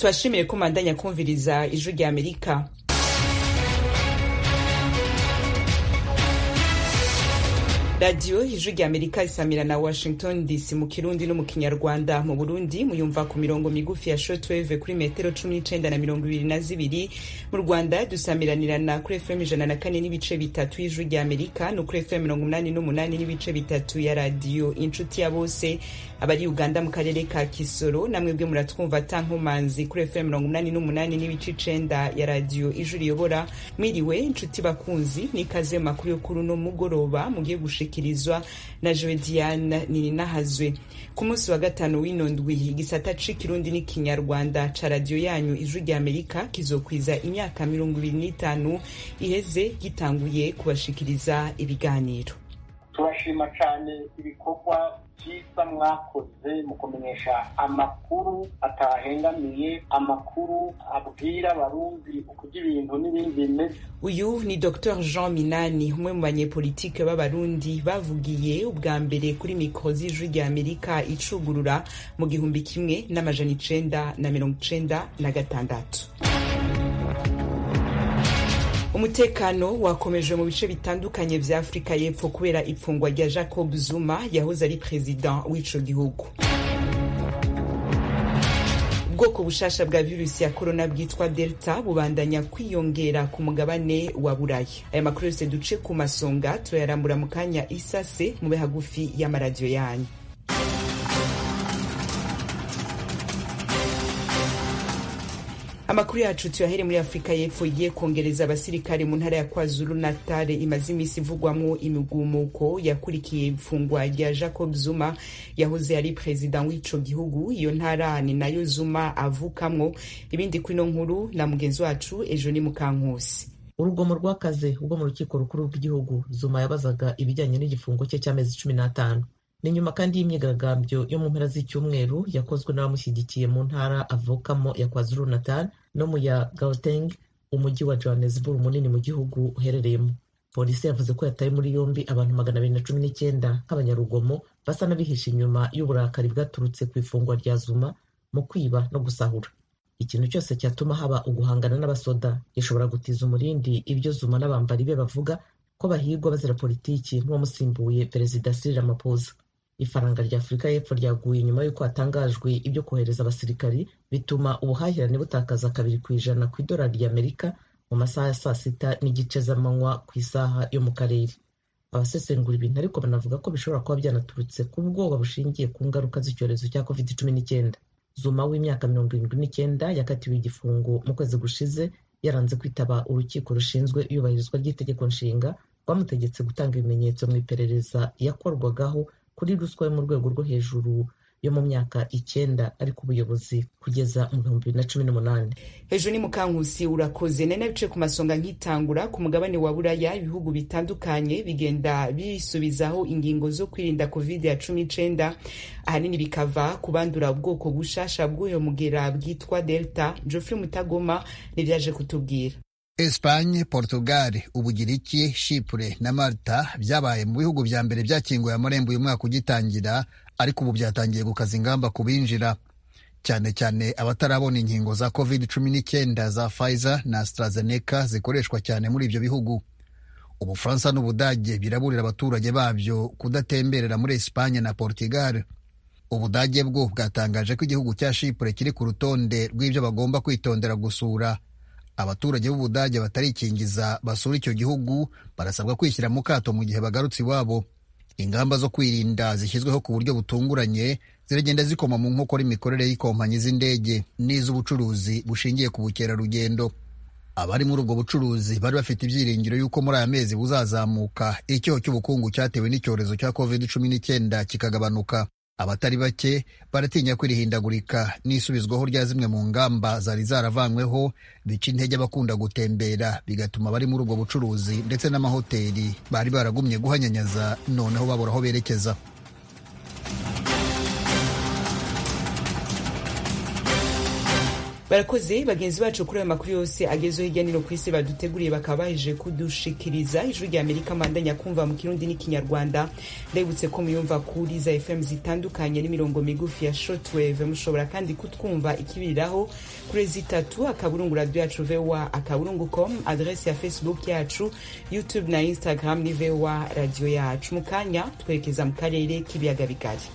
tubashimire ko mandanya kumviriza ijwi rya amerika radiyo ijwi rya amerika isamira na washington dc mu kirundi no mu kinyarwanda mu burundi muyumva ku mirongo migufi ya shortwave kuri metero cumi n'icenda na mirongo ibiri na zibiri mu rwanda dusamiranirana kuri fm ijana na kane n'ibice bitatu y'ijwi rya amerika no kuri fm mirongo umunani n'umunani n'ibice bitatu ya radiyo inshuti ya bose abari uganda mu karere ka kisoro namwebwe muratwumva tankomanzi kuri fm mirongo umunani n'umunani n'ibice icenda ya radiyo ijwi riyobora mwiriwe inshuti bakunzi n'ikaze mu makuru yo kuri uno mugoroba mugiye gushikirizwa na jowe diane nininahazwe ku munsi wa gatanu w'ino ndwi igisata c'ikirundi n'ikinyarwanda ca radiyo yanyu ijwi rya amerika kizokwiza imyaka mirongo ibiri n'itanu iheze gitanguye kubashikiriza ibiganiro turashima cyane ibikorwa byiza mwakoze mu kumenyesha amakuru atahengamiye amakuru abwira abarundi ukurya ibintu n'ibindi bimeze uyu ni dr jean minani umwe mu banyepolitike b'abarundi bavugiye ubwa mbere kuri mikoro z'ijwi rya amerika icugurura mu gihumbi kimwe n'amajana icenda na mirongo icenda na gatandatu umutekano wakomeje mu bice bitandukanye vya afurika y'epfo kubera ipfungwa rya jacob zuma yahoze ari perezida w'ico gihugu ubwoko bushasha bwa virusi ya korona bwitwa delta bubandanya kwiyongera ku mugabane wa buraya aya makuru yose duce ku masonga turayarambura mu kanya isase mube hagufi y'amaradiyo yanyu amakuru yacu tuyahere muri afurika y'epfo igiye kongereza abasirikare mu ntara ya kwazulu natale imaze iminsi ivugwamo imigumuko yakurikiye ifungwa rya jacob zuma yahoze ari perezida w'ico gihugu iyo ntara ni nayo zuma avukamwo ibindi kwino nkuru na mugenzi wacu ejo ni mukankusi urugomo rw'akazi ubwo mu rukiko rukuru rw'igihugu zuma yabazaga ibijyanye n'igifungo cye cy'amezi cumi n'atanu ni nyuma kandi y'imyigaragambyo yo mu mpera z'icyumweru yakozwe n'abamushyigikiye mu ntara avukamo ya kwazulu natal no mu ya gauteng umujyi wa johannesburg munini mu gihugu uherereyemo polisi yavuze ko yataye muri yombi abantu magana abiri na cumi n'icyenda nk'abanyarugomo basa n'abihishe inyuma y'uburakari bwaturutse ku ifungwa rya zuma mu kwiba no gusahura ikintu cyose cyatuma haba uguhangana n'abasoda gishobora gutiza umurindi ibyo zuma n'abambari be bavuga ko bahigwa bazira politiki nk'uwamusimbuye perezida Cyril Ramaphosa ifaranga rya afurika y'epfo ryaguye nyuma y'uko hatangajwe ibyo kohereza abasirikari bituma ubuhahirane butakaza kabiri ku ijana ku idolari ry'amerika mu masaha ya saa sita n'igice z'amanywa ku isaha yo mu karere abasesengura ibintu ariko banavuga ko bishobora kuba byanaturutse ku bwoba bushingiye ku ngaruka z'icyorezo cya covid cumi n'icyenda zuma w'imyaka mirongo irindwi n'icyenda yakatiwe igifungo mu kwezi gushize yaranze kwitaba urukiko rushinzwe iyubahirizwa ry'itegeko nshinga rwamutegetse gutanga ibimenyetso mu iperereza yakorwagaho kuri ruswa yo mu rwego rwo hejuru yo mu myaka icyenda ari ku buyobozi kugeza mu bihumbi bibiri na cumi n'umunani hejuru ni mukankusi urakoze nari nabicaye ku masonga nkitangura ku mugabane wa buraya ibihugu bitandukanye bigenda bisubizaho ingingo zo kwirinda covid ya cumi n'icenda ahanini bikava ku bandura ubwoko bushasha bw'uyo mugera bwitwa delta geoffrey mutagoma nivyaje kutubwira Espanye, Portugal, Ubugiriki, Chipre na Malta byabaye mu bihugu vya mbere byakinguye amarembo uyu mwaka ugitangira ariko ubu byatangiye gukaza ingamba ku binjira cyane cyane abatarabona inkingo za covid cumi n'icyenda za Pfizer na AstraZeneca zikoreshwa cyane muri ibyo bihugu. Ubufaransa n'Ubudage biraburira abaturage babyo kudatemberera muri Espanye na Portugal. Ubudage bwo bwatangaje ko igihugu cya Chipre kiri ku rutonde rw'ibyo bagomba kwitondera gusura abaturage b'ubudage batarikingiza basura icyo gihugu barasabwa kwishyira mu kato mu gihe bagarutse iwabo ingamba zo kwirinda zishyizweho ku buryo butunguranye ziragenda zikoma mu nkokora imikorere y'ikompanyi z'indege n'iz'ubucuruzi bushingiye ku bukerarugendo abari muri ubwo bucuruzi bari bafite ibyiringiro y'uko muri aya mezi buzazamuka icyoho cy'ubukungu cyatewe n'icyorezo cya covid cumi n'icyenda kikagabanuka abatari bake baratinya ko irihindagurika n'isubizwaho rya zimwe mu ngamba zari zaravanyweho bica intege abakunda gutembera bigatuma abari muri ubwo bucuruzi ndetse n'amahoteli bari baragumye guhanyanyaza noneho babura aho berekeza barakoze bagenzi bacu kuri ayo makuru yose agezeho hirya nino ku isi baduteguriye bakaba baheje kudushikiriza ijwi rya amerika mandanya kumva mu kirundi n'ikinyarwanda ndabibutse ko muyumva kuri za fm zitandukanye n'imirongo migufi ya shortwave mushobora kandi kutwumva ikibiriraho kuri zitatu akaburungu radio yacu voa akaburungu com adrese ya facebook yacu youtube na instagram ni voa radio yacu mu kanya twerekeza mu karere k'ibiyaga bigari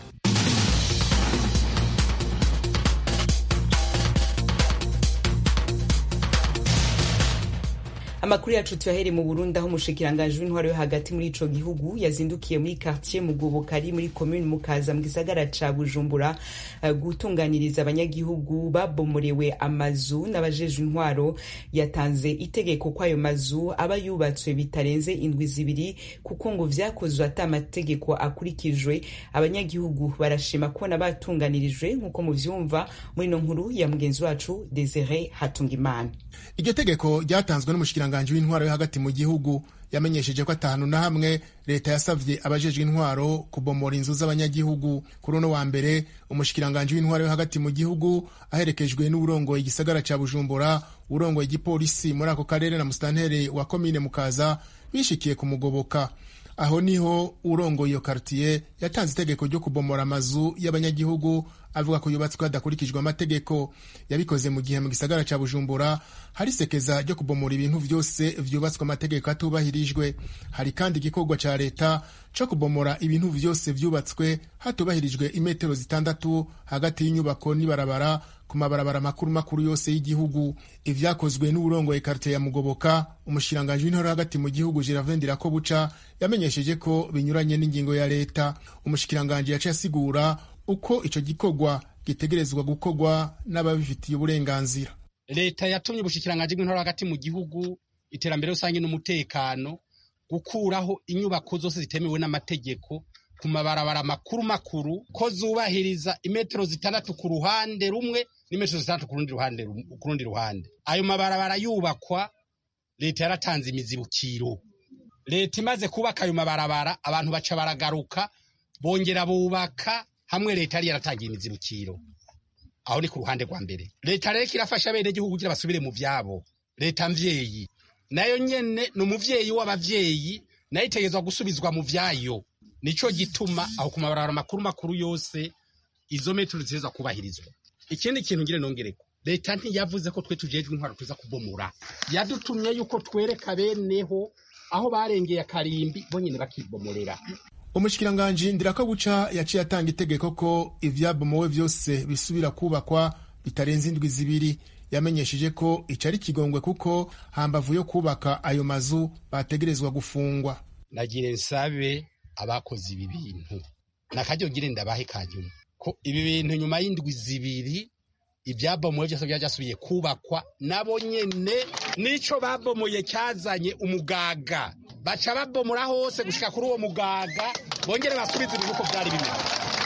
amakuru yacu tuyahere mu burundi aho umushikiranganji w'intwaro yo hagati muri ico gihugu yazindukiye muri quartier mugoboka ari muri commune mukaza mu gisagara ca bujumbura uh, gutunganiriza abanyagihugu babomorewe amazu n'abajejwe intwaro yatanze itegeko ko ayo mazu aba yubatswe bitarenze indwi zibiri kuko ngo vyakozwe ata amategeko akurikijwe abanyagihugu barashima kubona batunganirijwe nk'uko muvyumva muri ino nkuru ya mugenzi wacu desire hatungimana iryo tegeko ryatanzwe n'umushikiranganji w'intwaro yo hagati mu gihugu yamenyesheje ko atanu na hamwe leta yasavye abajejwe intwaro kubomora inzu z'abanyagihugu kuri uno wa mbere umushikiranganji w'intwaro yo hagati mu gihugu aherekejwe n'uwurongoye igisagara ca bujumbura urongoye igipolisi muri ako karere na musitanteri wa komine mukaza bishikiye kumugoboka aho niho urongoye iyo kartiye yatanze itegeko ryo kubomora amazu y'abanyagihugu avuga ko yubatswe hadakurikijwe amategeko yabikoze mu gihe mu gisagara ca bujumbura hari sekeza ryo kubomora ibintu vyose vyubatswe amategeko atubahirijwe hari kandi igikorwa ca leta co kubomora ibintu vyose vyubatswe hatubahirijwe imetero zitandatu hagati y'inyubako n'ibarabara ku mabarabara makuru makuru yose y'igihugu ivyakozwe n'uburongoye karite ya mugoboka umushikiranganji w'intore hagati mu gihugu jiravendira ko buca yamenyesheje ko binyuranye n'ingingo ya leta umushikiranganji yaciye asigura uko ico gikorwa gitegerezwa gukorwa n'ababifitiye uburenganzira leta yatumye ubushikiranganji bw'intore hagati mu gihugu iterambere rusange n'umutekano gukuraho inyubako zose zitemewe n'amategeko ku mabarabara makuru makuru ko zubahiriza imetero zitandatu ku ruhande rumwe n'imetero zitandatu ku rundi ruhande ku rundi ruhande ayo mabarabara yubakwa leta yaratanze imizibukiro leta imaze kubaka ayo mabarabara abantu baca baragaruka bongera bubaka hamwe leta yari yaratangiye imizibukiro aho ni ku ruhande rwa mbere leta rero irafasha bene gihugu kugira basubire mu vyabo leta mvyeyi nayo nyene ni umuvyeyi w'abavyeyi nayo itegerezwa gusubizwa mu vyayo nico gituma aho ku mabarabara makuru makuru yose izo metero ziteza kubahirizwa ikindi kintu ngire nongereko leta ntiyavuze ko twe tujejwe intwaro tuza kubomora yadutumye yuko twereka beneho aho barengeye akarimbi bonyene bakibomorera umushikiranganji ndirakobuca yaciye atanga itegeko ko ivyabomowe vyose bisubira kubakwa bitarenze indwi zibiri yamenyesheje ko ico ari ikigongwe kuko hambavu yo kubaka ayo mazu bategerezwa gufungwa nagire nsabe abakoze ibi bintu nakaryogire ndabahe kanyuma ko ibi bintu nyuma y'indwi zibiri ibyabomoye byose byasubiye kubakwa nabo nyene nico babomoye cyazanye umugaga baca babomora hose gushika kuri uwo mugaga bongere basubize ibintu uko byari bimeze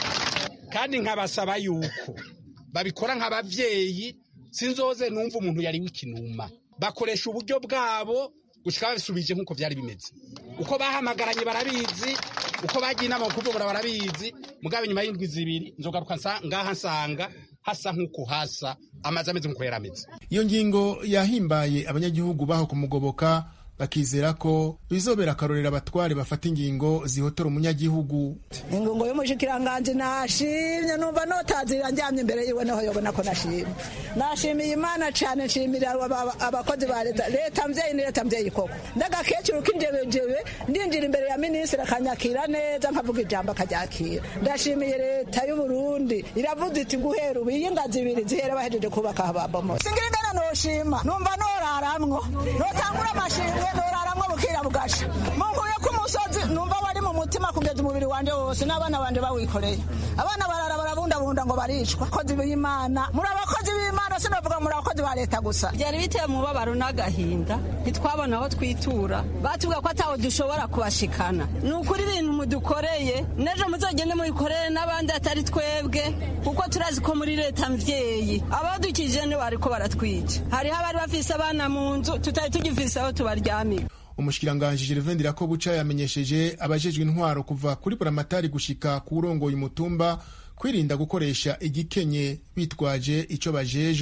kandi nkabasaba yuko babikora nk'abavyeyi sinzoze numva umuntu yari w'ikinuma bakoresha uburyo bwabo gushika babisubije nk'uko byari bimeze uko bahamagaranye barabizi uko bagiye inama mu kuvubura barabizi mugabe nyuma y'indwi zibiri nzogaruka ngaha nsanga hasa nk'uko hasa amazi ameze nk'uko yari ameze iyo ngingo yahimbaye abanyagihugu baho kumugoboka bakizera ko bizobera akarorero abatware bafata ingingo zihotora umunyagihugu ingingo y'umushikiranganji nashimye numva notazira njyamye imbere yiwe niho yobona ko nashimye nashimiye imana cane nshimira abakozi ba leta leta mvyeyi ni leta mvyeyi koko ndagakecuru k'injebejebe ndinjira imbere ya minisitiri akanyakira neza nkavuga ijambo akaryakira ndashimiye leta y'uburundi iravuze iti guhera ubu iyi ngazi ibiri zihera bahejeje kubaka ababomozi singira ingana noshima numva noraramwo notangura amashimwe noraramwo bukira bugasha munkuye ku musozi numva wari mu mutima kugeza umubiri wanje wose n'abana banje bawikoreye abana barara barabundabunda ngo baricwa abakozi b'imana muri abakozi b'imana sinavuga muri abakozi ba leta gusa byari biteye umubabaro n'agahinda ntitwabona aho twitura batubwira ko ataho dushobora kubashikana ni ukuri ibintu mudukoreye n'ejo muzogende mubikorere n'abandi atari twebwe kuko turazi ko muri leta mvyeyi abadukije ni bariko baratwica hariho abari bafise abana mu nzu tutari tugifise aho tubaryamira umushikiranganji Gervain Ndirakobuca yamenyesheje abajejwe intwaro kuva kuri buramatari gushika ku urongoye umutumba kwirinda gukoresha igikenye bitwaje ico bajejwe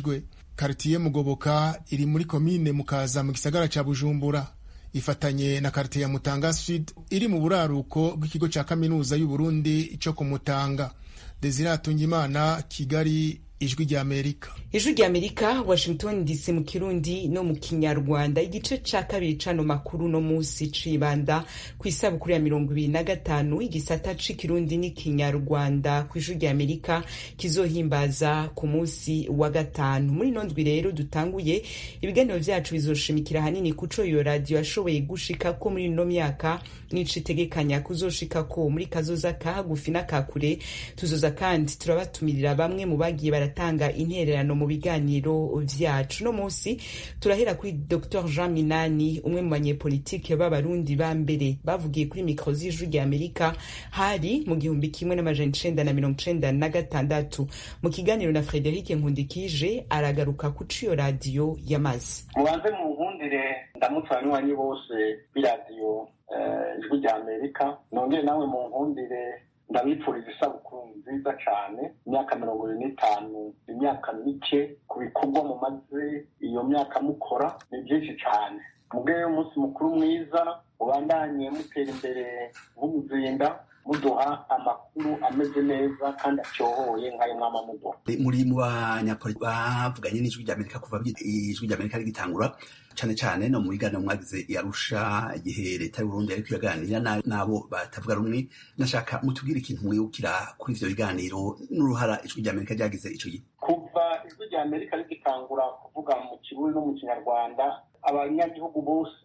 karitiye mugoboka iri muri komine mukaza mu gisagara ca bujumbura ifatanye na karitiye ya mutanga sud iri mu buraruko bw'ikigo ca kaminuza y'uburundi co ku mutanga desire hatungimana kigali ijwi rya amerika ijwi rya amerika washington dc mu kirundi no mu kinyarwanda igice ca kabiri cano makuru no musi cibanda ku isabukuru ya mirongo ibiri na gatanu igisata c'ikirundi n'ikinyarwanda ku ijwi rya amerika kizohimbaza ku musi wa gatanu muri ino ndwi rero dutanguye ibiganiro vyacu bizoshimikira hanini kuco iyo radiyo yashoboye gushikako muri ino myaka n'ico itegekanya kuzoshikako muri kazoza ka hagufi n'akakure tuzoza kandi turabatumirira bamwe mu bagiye baratanga intererano mu biganiro vyacu no musi turahera kuri Dr Jean Minani umwe mu banyepolitike b'abarundi ba mbere bavugiye kuri mikro z'ijwi rya Amerika hari mu gihumbi kimwe n'amajana icenda na mirongo icenda na gatandatu mu kiganiro na Frederic Nkundikije aragaruka ku ciyo radiyo yamaze mubanze mu nkundire ndamutse abanywanyi bose b'iradiyo ijwi rya amerika nongere nawe mu nkundire ndabipfuriza isabukuru nziza cyane imyaka mirongo ibiri n'itanu imyaka mike ku bikorwa mumaze iyo myaka mukora ni byinshi cyane mubwe umunsi mukuru mwiza mubandanye mutera imbere nk'umuzinda muduha amakuru ameze neza kandi acyohoye nk'ayo mwama muduha muri mu banyapolitiki bavuganye n'ijwi rya amerika kuva ijwi rya amerika rigitangura cyane cyane no mu biganiro mwagize yarusha igihe leta y'uburundi ariko iraganira n'abo batavuga rumwe nashaka mutubwire ikintu mwibukira kuri ivyo biganiro n'uruhara ijwi rya amerika ryagize ico gihe kuva ijwi rya amerika rigitangura kuvuga mu kirundi no mu kinyarwanda abanyagihugu bose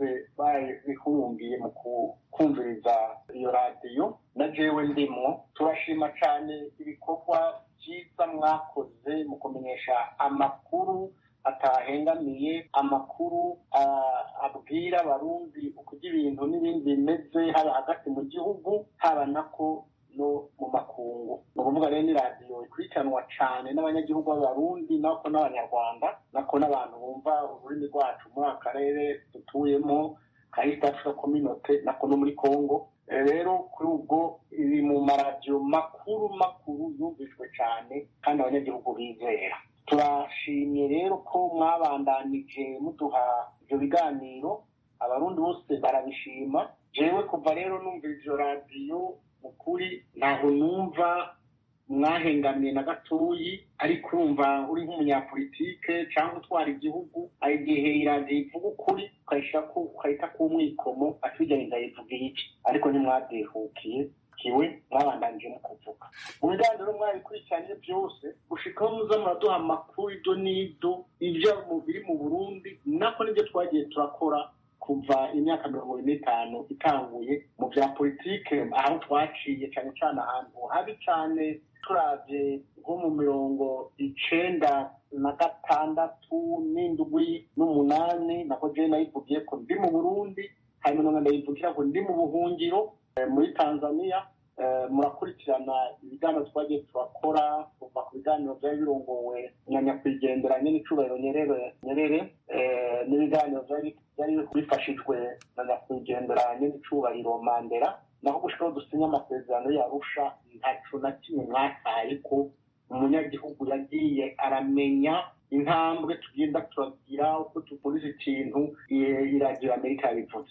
bihumbiye mu kumviriza iyo radiyo na jewe ndimwo turashima cyane ibikorwa byiza mwakoze mu kumenyesha amakuru atahengamiye amakuru abwira abarundi ukurya ibintu n'ibindi bimeze haba hagati mu gihugu haba nako no mu makungu ni ukuvuga rero ni radiyo ikurikiranwa cyane n'abanyagihugu b'abarundi nako n'abanyarwanda nako n'abantu bumva ururimi rwacu muri aka karere dutuyemo ka east africa community nako no muri congo rero kuri ubwo iri mu maradiyo makuru makuru yumvijwe cyane kandi abanyagihugu bizera turashimye rero ko mwabandanije muduha ibyo biganiro abarundi bose barabishima jewe kuva rero numva ivyo radiyo ukuri ntaho numva mwahengamiye na gatoyi ariko urumva uri nk'umunyapolitike cyangwa utwara igihugu hari igihe iradiyo ivuga ukuri ukahita ku mwikomo atujyanye ndayivuga iki ariko ntimwadehukiye kiwe mwabandanije mu kuvuga mu biganiro mwabikurikiranye byose gushikaho muza muraduha amakuru ido n'ido ibyo biri mu burundi nako nibyo twagiye turakora kuva imyaka mirongo ine n'itanu itanguye mu bya politike aho twaciye cyane cyane ahantu habi cyane turabye nko mu mirongo icenda na gatandatu n'indwi n'umunani nako jewe nayivugiye ko ndi mu burundi hanyuma ndayivugira ko ndi mu buhungiro muri tanzania murakurikirana ibiganiro twagiye turakora kuva ku biganiro byari birongowe na nyakwigenderanye n'icubahiro nyerere n'ibiganiro byari bifashijwe na nyakwigenderanye n'icubahiro mandela naho gushikaho dusinya amasezerano yarusha ntaco na kimwe mwataye ko umunyagihugu yagiye aramenya intambwe tugenda turagira uko tuvuriza ikintu iradiyo amerika yabivuze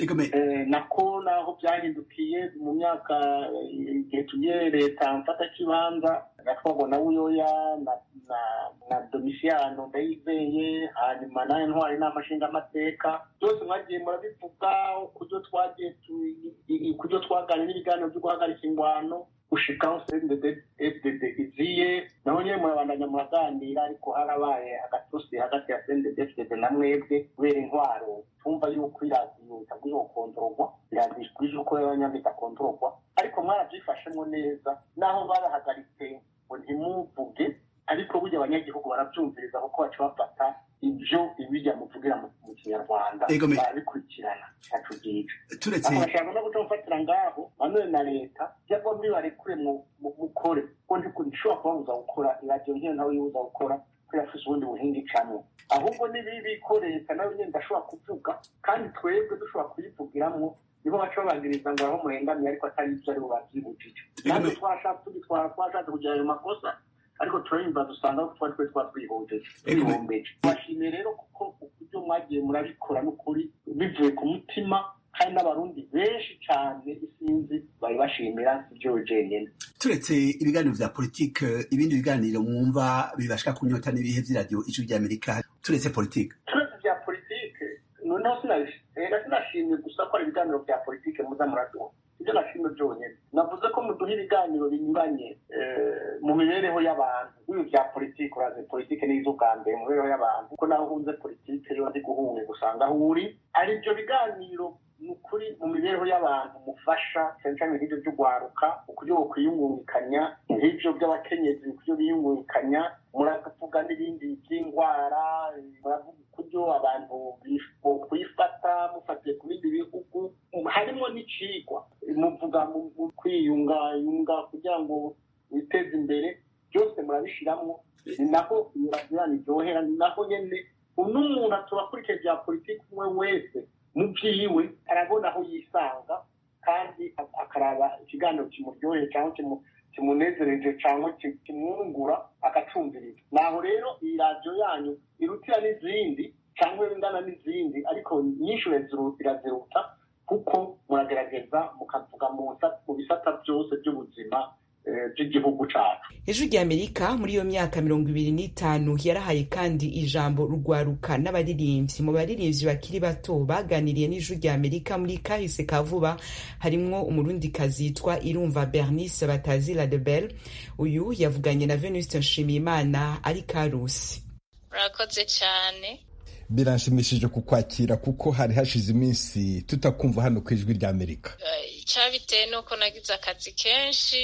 nako naho byahindukiye mu myaka igihe tugiye leta mfata kibanza gatwago na buyoya na domisiyano ndayizeye hanyuma nayo ntwari inama nshingamateka byose mwagiye murabivuga kubyo twagiye kubyo twaganira n'ibiganiro byo guhagarika ingwano gushikaho fdd iziye naho nyine murabandanya muraganira ariko harabaye agatusi hagati ya fdd na mwebwe kubera intwaro tumva yuko iradiyo itagwiriye gukontororwa iradiyo ikwiye uko y'abanyambi idakontororwa ariko mwarabyifashemo neza naho barahagaritse ngo ntimuvuge ariko burya abanyagihugu barabyumviriza kuko baca bafata ibyo ibijya muvugira mu kinyarwanda barabikurikirana ntaco byica bashaka no guca mufatira ngaho nanone na leta cyangwa mbibarekure mukore ko ntishobora kubabuza gukora iradiyo nk'iyo nawe yibuza gukora ko yafise ubundi buhinga icamwo ahubwo nibibi ko leta nawe nyine ndashobora kuvuga kandi twebwe dushobora kuyivugiramwo nibo baca babagiriza ngo aho muhengamiye ariko atari ibyo ari bo bavyibujije natwe twashatse tugitwara twashatse kugira ayo makosa ariko turabimbaza usanga ko twari twe twatwihombeje twihombeje bashimiye rero kuko uburyo mwagiye murabikora n'ukuri bivuye ku mutima kandi n'abarundi benshi cyane isinzi bari bashimira ibyo jenyine turetse ibiganiro vya politike ibindi biganiro mwumva bibashika kunyota n'ibihe vy'iradiyo ijwi ry'amerika turetse politike turetse vya politike noneho sinashimye gusa ko ari ibiganiro vya politike muza muraduha ibyo nashimye byonyine navuze ko muduha ibiganiro binyuranye mu mibereho y'abantu ibi vya politike urazi politike nizo bwa mbere mu mibereho y'abantu kuko naho uhunze politike yo ndi guhunga gusanga aho uri ari ibyo biganiro ni ukuri mu mibereho y'abantu mufasha cyane cyane nk'ibyo by'ugwaruka ukuryo kwiyungungikanya nk'ibyo by'abakenyezi ukuryo biyungungikanya muravuga n'ibindi by'indwara muravuga ukuryo abantu kwifata mufatiye ku bindi bihugu harimo n'icigwa muvuga mu kwiyungayunga kugira ngo witeze imbere byose murabishyiramo ni naho iradiyo iryohera ni naho nyine n'umuntu aturakurikije bya politiki umwe wese mu byiwe arabona aho yisanga kandi akaraba ikiganiro kimuryoheye cyangwa kimunezereje cyangwa kimwungura agacumviriza naho rero iyi radiyo yanyu irutira n'izindi cyangwa ingana n'izindi ariko nyinshi iraziruta kuko muragerageza mukavuga mu bisata byose by'ubuzima by'igihugu cyacu ijwi ry'amerika muri iyo myaka mirongo ibiri n'itanu yarahaye kandi ijambo rugwaruka n'abaririmbyi mu baririmbyi bakiri bato baganiriye n'ijwi ry'amerika muri kahise ka vuba harimwo umurundikazi yitwa irumva bernice batazira de bel uyu yavuganye na venuste nshimiyimana ari karusi murakoze cyane biranshimishije kukwakira kuko hari hashize iminsi tutakumva hano ku ijwi ry'amerika icyabitewe nuko nagize akazi kenshi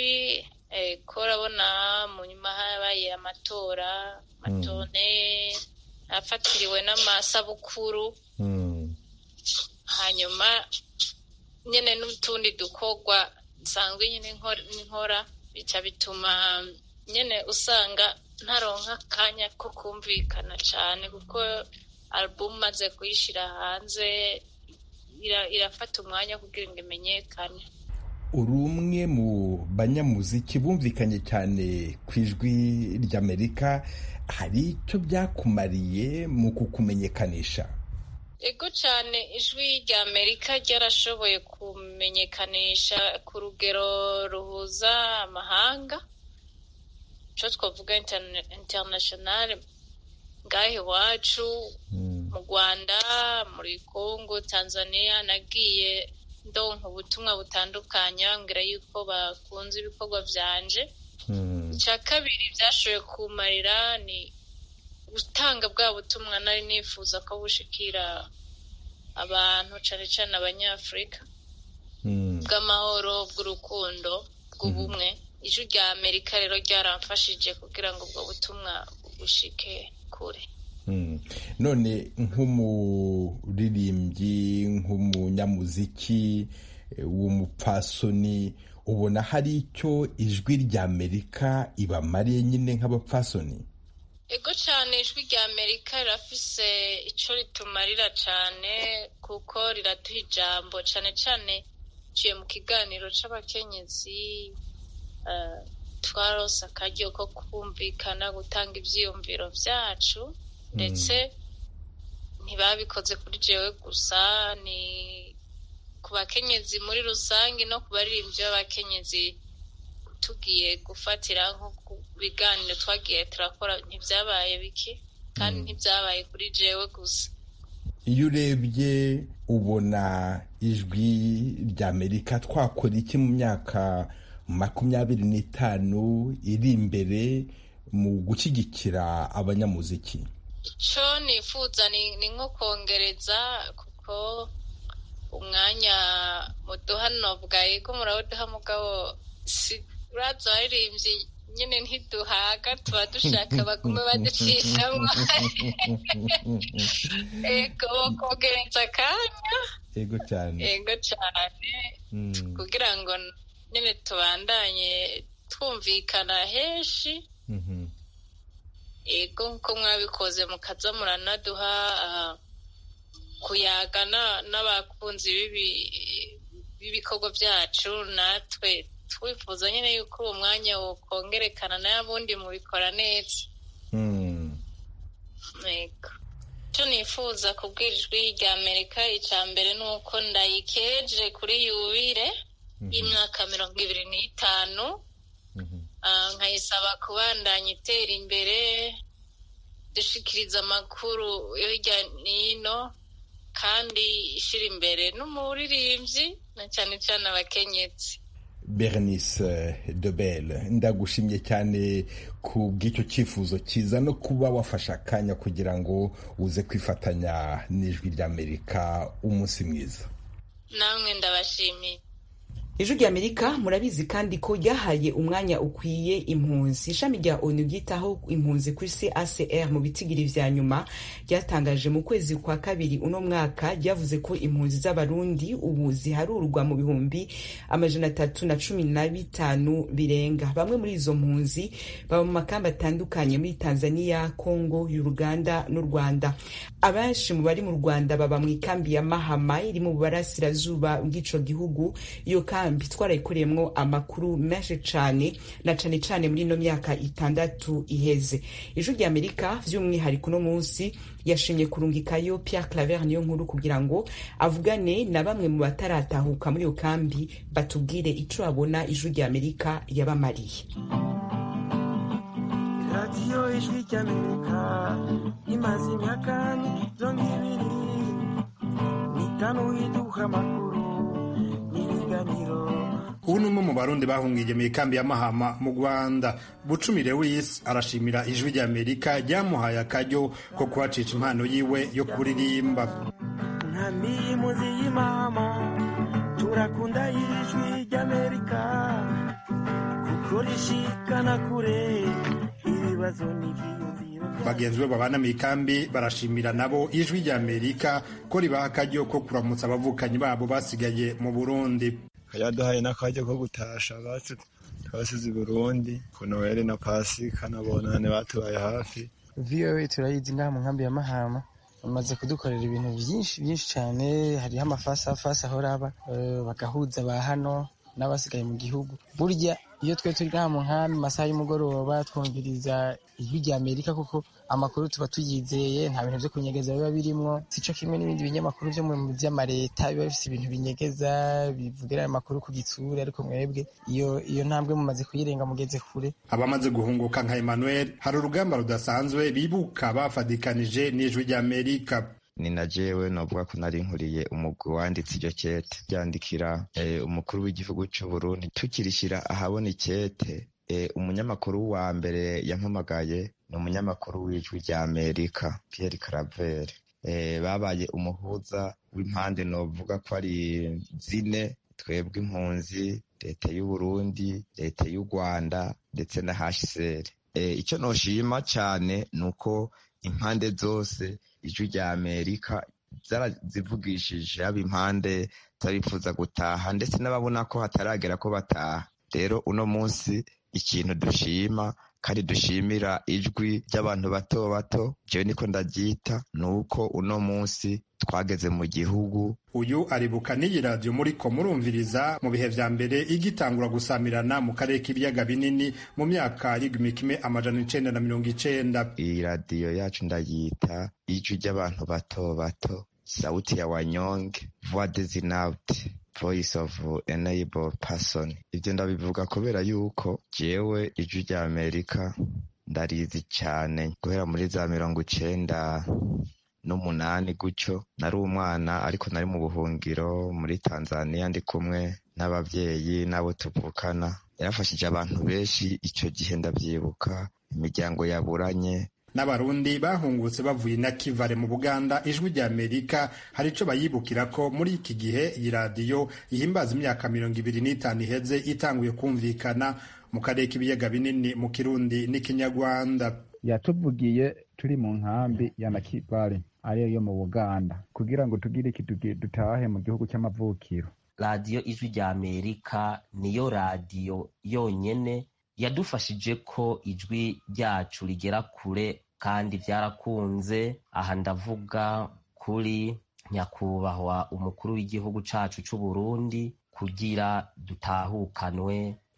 ko urabona mu nyuma habaye amatora amatone afatiriwe n'amasabukuru hanyuma nyine n'utundi dukorwa nsanzwe nyine nkora bica bituma nyine usanga ntaronka akanya ko kumvikana cyane kuko alubumu maze kuyishyira hanze irafata umwanya kugira ngo imenyekane uri umwe mu banyamuziki bumvikanye cyane ku ijwi ry'amerika hari icyo byakumariye mu kukumenyekanisha ego cyane ijwi ry'amerika ryarashoboye kumenyekanisha ku rugero ruhuza amahanga icyo twavuga interinasiyonari ngaho iwacu mu rwanda muri congo tanzania nagiye ndonka ubutumwa butandukanye bambwira yuko bakunze ibikorwa byanje icya kabiri byashoboye kumarira ni gutanga bwa butumwa nari nifuza ko bushikira abantu cyane cyane abanyafurika bw'amahoro bw'urukundo bw'ubumwe ijwi rya amerika rero ryaramfashije kugira ngo ubwo butumwa bushike kure none nk'umuririmbyi nk'umunyamuziki w'umupfasoni ubona hari icyo ijwi ry'amerika ibamariye nyine nk'abapfasoni ego cyane ijwi rya amerika rirafise icyo ritumarira cyane kuko riraduha ijambo cyane cyane ciye mu kiganiro c'abakenyezi twarose akaryo ko kumvikana gutanga ibyiyumviro byacu ndetse ntibabikoze kuri jewe gusa ni ku bakenyezi muri rusange no ku baririmbyi b'abakenyezi tugiye gufatira nko ku biganiro twagiye turakora ntibyabaye bike kandi ntibyabaye kuri jewe gusa iyo urebye ubona ijwi ry'amerika twakora iki mu myaka makumyabiri n'itanu iri imbere mu gushyigikira abanyamuziki icyo nifuza ni nko kongereza kuko umwanya muduha nobwaye ko murawuduha mugabo si uraza waririmbye nyine ntiduhaga tuba dushaka bagume baducishamo ego kongereza akanya ego cyane ego cyane kugira ngo nyine tubandanye twumvikana henshi ego nk'uko mwabikoze mukaza muranaduha kuyagana n'abakunzi b'ibikorwa byacu natwe twifuza nyine yuko uwo mwanya wokongerekana n'abundi mubikora neza yego icyo nifuza kubwira ijwi rya amerika icya mbere ni uko ndayikeje kuri yubire y'imyaka mirongo ibiri n'itanu nkayisaba kubandanya itera imbere dushikiriza amakuru yo hirya n'ino kandi ishyira imbere n'umuririmbyi na cyane cyane abakenyetsi bernice debel ndagushimye cyane ku bw'icyo cyifuzo cyiza no kuba wafashe akanya kugira ngo uze kwifatanya n'ijwi ry'amerika umunsi mwiza namwe ndabashimiye ijwi rya amerika murabizi kandi ko ryahaye umwanya ukwiye impunzi ishami rya onu ryitaho impunzi ku isi acr mu bitigiri vya nyuma ryatangaje mu kwezi kwa kabiri uno mwaka ryavuze ko impunzi z'abarundi ubu ziharurwa mu bihumbi amajana atatu na cumi na bitanu birenga bamwe muri izo mpunzi baba mu makamba atandukanye muri tanzania congo uganda n'u rwanda abenshi mu bari mu rwanda baba mu ikambi ya mahama iri mu burasirazuba bw'ico gihugu iyo kambi twarayikoreyemwo amakuru menshi cane na cane cane muri ino myaka itandatu iheze ijwi rya amerika vy'umwihariko uno munsi yashimye kurungikayo pierre claver niyo nkuru kugira ngo avugane na bamwe mu bataratahuka muri iyo kambi batubwire ico babona ijwi rya amerika yabamariye radiyo ijwi ry'amerika imaze imyaka mirongo ibiri n'itanu iduha amakuru n'ibiganiro ubu ni umwe mu barundi bahungiye mu ikambi ya mahama mu rwanda bucumire w'isi arashimira ijwi rya amerika ryamuhaye akaryo ko kuhacisha impano yiwe yo kuririmba nkambi y'impunzi y'imahama turakunda ijwi ry'amerika kuko rishikana kure ibibazo n'ibyiyumviro bagenzi be babana mu ikambi barashimira nabo ijwi rya amerika ko ribaha akaryo ko kuramutsa abavukanyi babo basigaye mu burundi yaduhaye n'akaryo ko gutasha abacu twasize i burundi ku noheli na pasika na bonane batubaye hafi voa turayizi ngaha mu nkambi ya mahama bamaze kudukorera ibintu byinshi byinshi cyane hariho amafasafasi ahora aba bagahuza ba hano n'abasigaye mu gihugu burya iyo twe turi ngaha mu nkambi masaha y'umugoroba twumviriza ijwi rya amerika kuko amakuru tuba tuyizeye nta bintu byo kunyegeza biba birimwo sico kimwe n'ibindi binyamakuru vyo mu vy'amareta biba bifise ibintu binyegeza bivugira amakuru ku gitsura ariko mwebwe iyo iyo ntambwe mumaze kuyirenga mugeze kure abamaze guhunguka nka emmanuel hari urugamba rudasanzwe bibuka bafadikanije n'ijwi rya amerika ni na jewe novuga ko nari nkuriye umugwi wanditse iryo kete ryandikira umukuru w'igihugu c'u Burundi tukirishira ahabona ikete umunyamakuru wa mbere yampamagaye ni umunyamakuru w'ijwi rya Amerika Pierre Claver babaye umuhuza w'impande novuga ko ari zine twebwe impunzi leta y'u Burundi leta y'u Rwanda ndetse na HCR icyo noshima cyane ni uko impande zose ijwi rya amerika zarazivugishije haba impande zarifuza gutaha ndetse n'ababona ko hataragera ko bataha rero uno munsi ikintu dushima kandi dushimira ijwi ry'abantu bato bato jewe niko ndaryita ni uko uno munsi twageze mu gihugu uyu aribuka n'iyi radiyo muriko murumviriza mu bihe vya mbere igitangura gusamirana mu karere k'ibiyaga binini mu myaka y'igihumbi kimwe amajana icenda na mirongo icenda iyi radiyo yacu ndayita ijwi ry'abantu bato bato sauti ya wanyonge voix des inaudibles voice of enable person ibyo ndabivuga kubera yuko jewe ijwi rya amerika ndarizi cyane guhera muri za mirongo icenda n'umunani gutyo nari umwana ariko nari mu buhungiro muri tanzania ndi kumwe n'ababyeyi n'abo tuvukana yarafashije abantu benshi icyo gihe ndabyibuka imiryango yaburanye n'abarundi bahungutse bavuye na kivare mu buganda ijwi rya amerika hari ico bayibukira ko muri iki gihe iyi radiyo ihimbaza imyaka mirongo ibiri n'itanu iheze itanguye kumvikana mu karere k'ibiyaga binini mu kirundi n'ikinyarwanda yatuvugiye turi mu nkambi ya nakivale ariyo yo mu buganda kugira ngo tugire iki dutahe mu gihugu cy'amavukiro radiyo ijwi rya amerika niyo radiyo yonyene yadufashije ko ijwi ryacu rigera kure kandi byarakunze aha ndavuga kuri nyakubahwa umukuru w'igihugu cacu c'u Burundi kugira dutahukanwe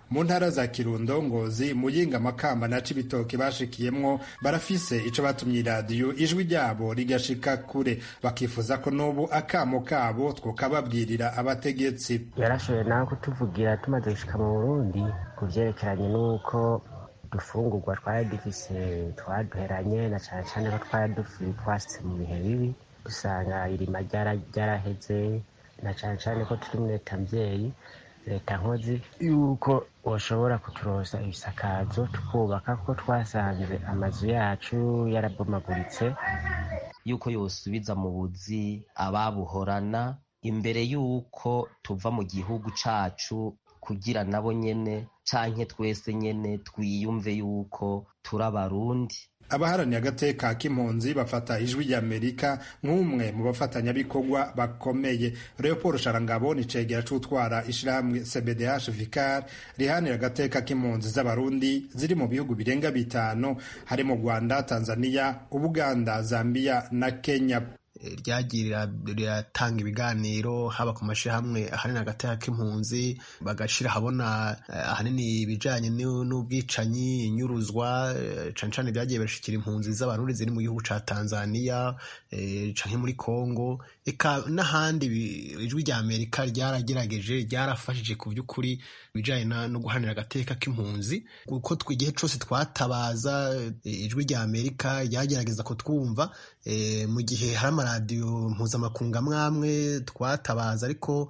mu ntara za kirundo ngozi muyinga makamba na cibitoke bashikiyemwo barafise ico batumye iradiyo ijwi ryabo rigashika kure bakifuza ko n'ubu akamo kabo twokababwirira abategetsi yarashoboye nawe kutuvugira tumaze gushika mu burundi ku vyerekeranye n'uko dufungurwa twari dufise twaduheranye na cane cane ko twari twasitse mu bihe bibi usanga irima ryaraheze na cane cane ko turi muri leta mvyeyi leta nkozi yuko bashobora kuturosa ibisakazo tukubaka kuko twasanze amazu yacu yarabomaguritse yuko yosubiza mu buzi ababuhorana imbere yuko tuva mu gihugu cacu kugira nabo nyene canke twese nyene twiyumve yuko turi abarundi abaharaniye agateka k'impunzi bafata ijwi ry'amerika nk'umwe mu bafatanyabikorwa bakomeye leopold sharangabo ni cegera c'utwara ishirahamwe cbdh vicar rihanira agateka k'impunzi z'abarundi ziri mu bihugu birenga bitanu harimo rwanda tanzania ubuganda zambia na kenya ryagiye riratanga ibiganiro haba ku mashyirahamwe ahanini agateka k'impunzi bagashyira ahabona ahanini ibijyanye n'ubwicanyi inyuruzwa cyane cyane byagiye birashyikira impunzi z'abarundi ziri mu gihugu cya tanzania cyangwa muri congo eka n'ahandi ijwi rya amerika ryaragerageje ryarafashije ku by'ukuri ibijyanye no guhanira agateka k'impunzi kuko igihe cyose twatabaza ijwi rya amerika ryagerageza kutwumva mu gihe hari amaradiyo mpuzamakungu amwe amwe twatabaza ariko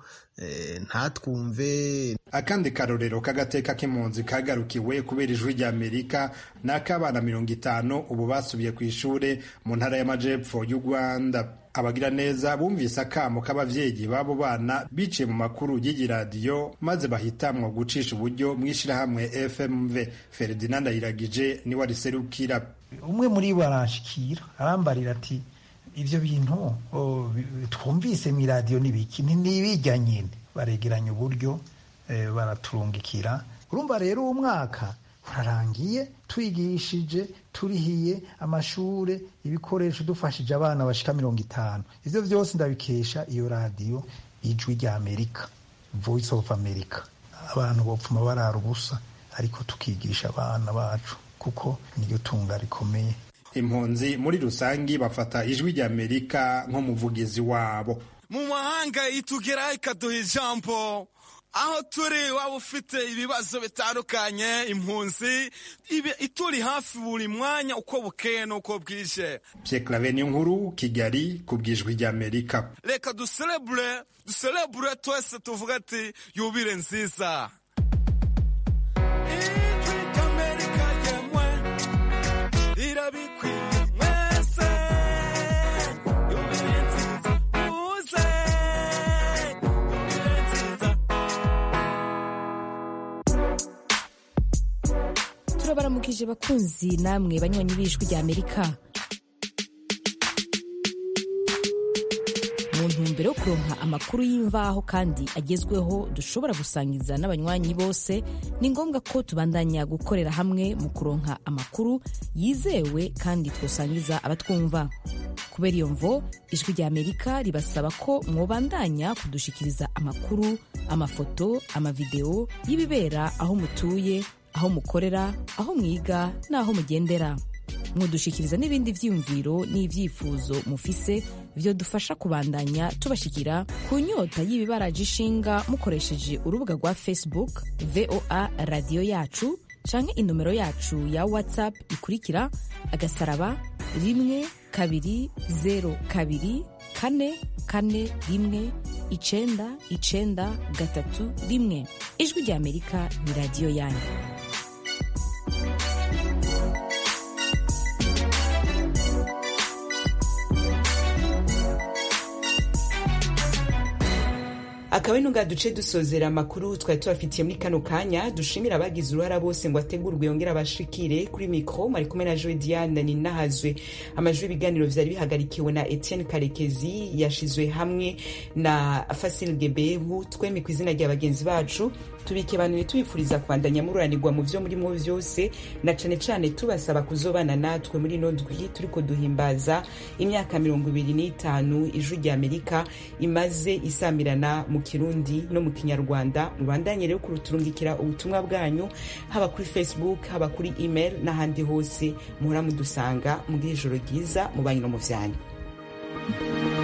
ntatwumve akandi karorero k'agateka k'impunzi kagarukiwe kubera ijwi rya amerika ni ak'abana mirongo itanu ubu basubiye ku ishuri mu ntara y'amajepfo y'u rwanda abagira neza bumvise akamo k'abavyeyi b'abo bana biciye mu makuru y'iyi radiyo maze bahitamwo gucisha uburyo mu ishirahamwe fmv ferdinand ayiragije niwe ariserukira umwe muri bo aranshikira arambarira ati ivyo bintu twumvise mu iradiyo n'ibiki ntibijya nyine baregeranya uburyo baraturungikira urumva rero uwo mwaka urarangiye twigishije turihiye amashure ibikoresho dufashije abana bashika mirongo itanu ivyo vyose ndabikesha iyo radiyo ijwi rya amerika voice of america abantu bopfuma barara ubusa ariko tukigisha abana bacu kuko niyo tunga rikomeye impunzi muri rusangi bafata ijwi rya amerika nk'umuvugizi wabo mu mahanga itugeraho ikaduha ijambo aho turi waba ufite ibibazo bitandukanye impunzi ituri hafi buri mwanya uko bukeye n'uko bwije Pierre niyo nkuru kigali ku bwijwi rya amerika reka duserebure duserebure twese tuvuga ati yubire nziza ijwi ry'amerika yemwe rirabikwiye mwese yubire nziza muze yubire nziza turabaramukije bakunzi namwe banywanyi b'ijwi rya amerika mu ntumbero yo kuronka amakuru y'imvaho kandi agezweho dushobora gusangiza n'abanywanyi bose ni ngombwa ko tubandanya gukorera hamwe mu kuronka amakuru yizewe kandi twosangiza abatwumva kubera iyo mvo ijwi rya amerika ribasaba ko mwobandanya kudushikiriza amakuru amafoto amavideo y'ibibera aho mutuye aho mukorera aho mwiga n'aho mugendera mudushikiriza n'ibindi vyiyumviro n'ivyifuzo mufise vyo dufasha kubandanya tubashikira ku nyota y'ibibaraje ishinga mukoresheje urubuga rwa facebook voa radiyo yacu canke inomero yacu ya whatsapp ikurikira agasaraba rimwe kabiri zero kabiri kane kane rimwe icenda icenda gatatu rimwe ijwi rya amerika ni radiyo yanyu akaba ari duce dusozera amakuru twari tubafitiye muri kano kanya dushimira abagize uruhara bose ngo ategurwe yongere abashikire kuri mikoro mari kumwe na joe diane ninahazwe amajwi y'ibiganiro vyari bihagarikiwe na etienne karekezi yashizwe hamwe na fasil gebehu twemi ku izina rya bagenzi bacu tubikebanuye tubifuriza kwandanya mururanirwa mu vyo murimo vyose na cane cane tubasaba kuzobana natwe muri ino ndwi turiko duhimbaza imyaka mirongo ibiri n'itanu ijwi rya amerika imaze isamirana mu kirundi no mu kinyarwanda mubandanye rero kuruturungikira ubutumwa bwanyu haba kuri facebook haba kuri email n'ahandi hose muhora mudusanga mugire ijoro ryiza mu banyu no mu vyanyu